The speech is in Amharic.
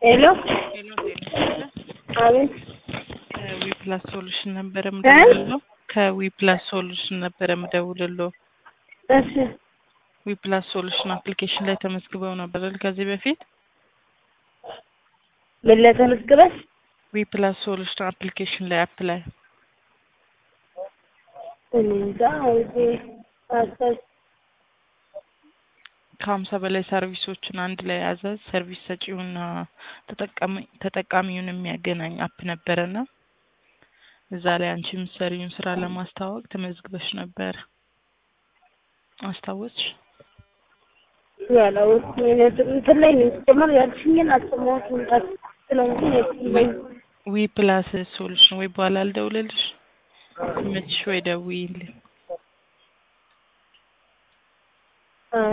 ሄሎ ሄሎ ጤና አቤት ከዊ ፕላስ ሶሉሽን ነበረ ምደውልለው ከዊ ፕላስ ሶሉሽን ነበረ ምደውልለው እሺ ዊ ፕላስ ሶሉሽን አፕሊኬሽን ላይ ተመዝግበው ነበር አይደል ከዚህ በፊት ምን ላይ ተመዝግበሽ ዊ ፕላስ ሶሉሽን አፕሊኬሽን ላይ አፕ ላይ እኔ እንጃ እዚህ አስታውስ ከሀምሳ በላይ ሰርቪሶችን አንድ ላይ የያዘ ሰርቪስ ሰጪውና ተጠቃሚ ተጠቃሚውን የሚያገናኝ አፕ ነበረና እዛ ላይ አንቺ የምትሰሪውን ስራ ለማስተዋወቅ ተመዝግበሽ ነበር። አስታወስሽ? ያላወቅኩ እንትን ላይ ነው ሲጀመር ያልሽኝን አልሰማሁትም። ስለዚህ የትኛው ዊ ፕላስ ሶሉሽን ወይ በኋላ ልደውልልሽ? ሲመችሽ ወይ ደውዪልኝ።